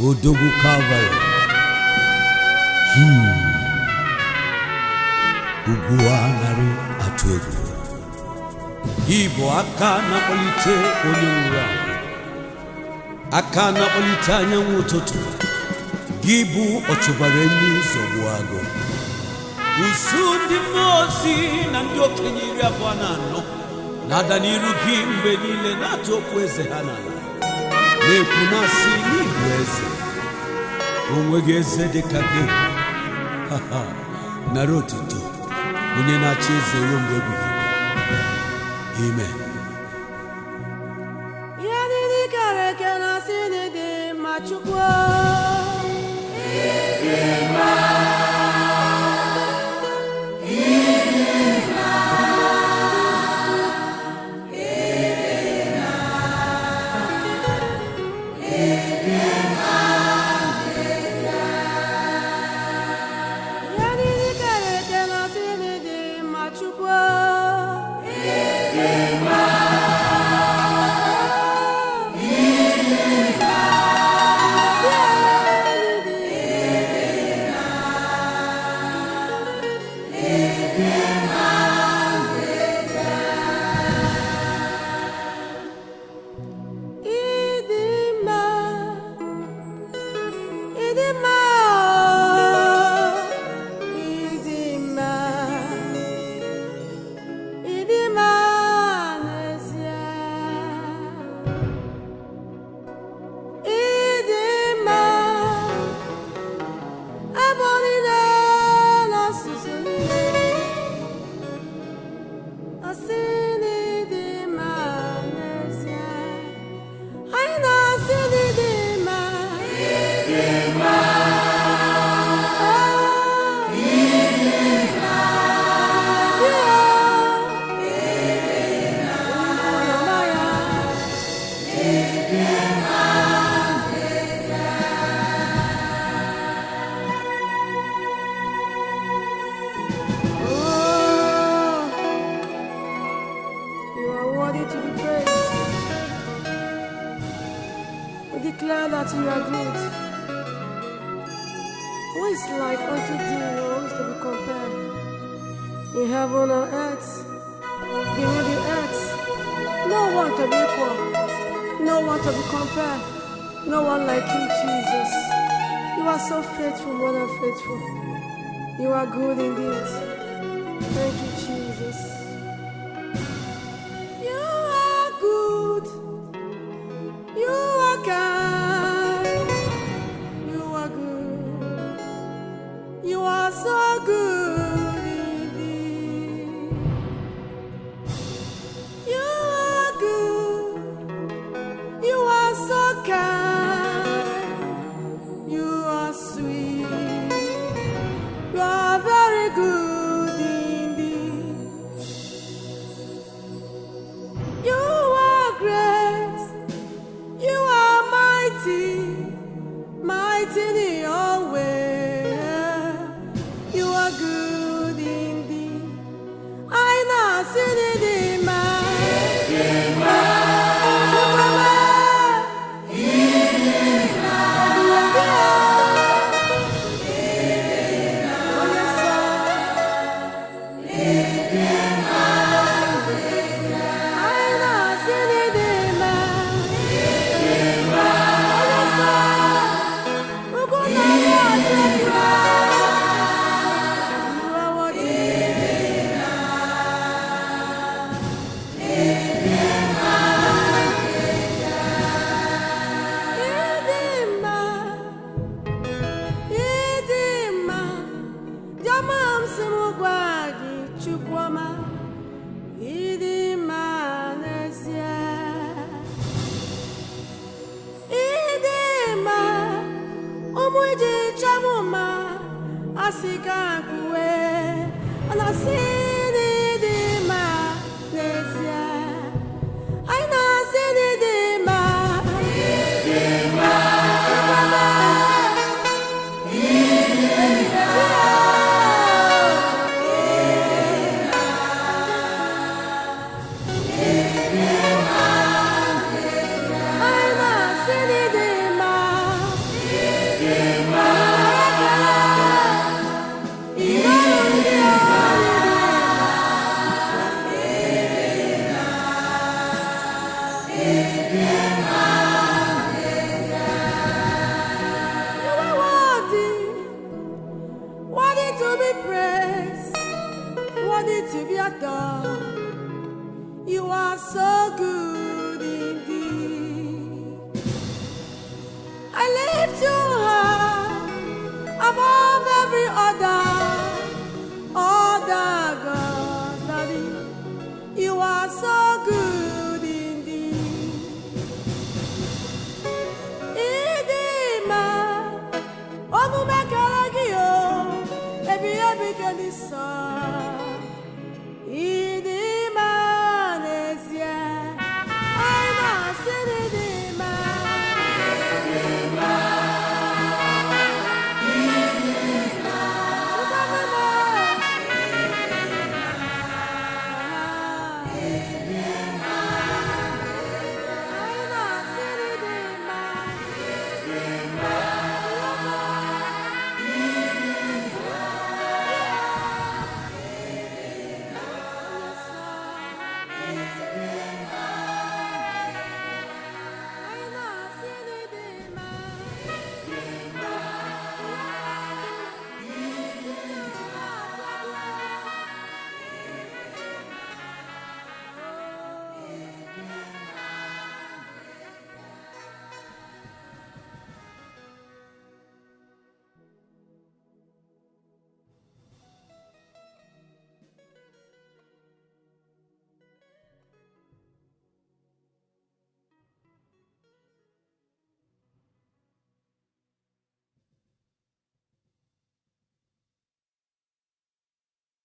odogwu kalvarị ugwu a narị atụ egwu gị bụ aka na-akpọlite onye nwụrụ anwụ aka na-akpọlite anyanwụ ụtụtụ gị bụ ọchụbara enyi zọgbu agụ usu ndị mmụọ ozi na ndị okenye iri abụọ na anọ na-ada n'iru gị mgbe niile na-atụ okwu eze ha n'ala na-ekwu na-asị n'igwe eze onweghị eze dịka gị Ha, ha. nara otuto onye na-achị eze ruo mgbe ebighị ebi. amen ihe niile kere eke na asị na dị mma chukwu ihe niile kere eke na asị na dị mma chukwu Ịdị mma, ịdị mma, ịdị mma, ịdị mma n'ezie. Ịdị mma, ebe niile na ọsụsụ niile. Asị na ịdị mma n'ezie. Anyị na-asị na ịdị mma. Oh, yeah. Oroma ya. Oh, you are worthy to be praised. We declare that you are good. Who is like unto thee, or who is to be compared? In heaven and earth, beneath the earth, no one to be equal, no one to be compared, no one like you, Jesus. You are so faithful, more than faithful. You are good indeed. Thank you, Jesus. You are good. You are kind. You are good. You are so good indeed. You are good. You are so kind. You are sweet. You are very good indeed. You are great. You are mighty. Mighty in your way. You are good indeed. I know sin in Chukwuma, ịdị mma n'ezie. ịdị mma ụmụ iji chọmụ mma asị ka kpuwe na asị na ịdị mma n'ezie anyị na-asị na ịdị mma anyị na-asị na ịdị mma sọ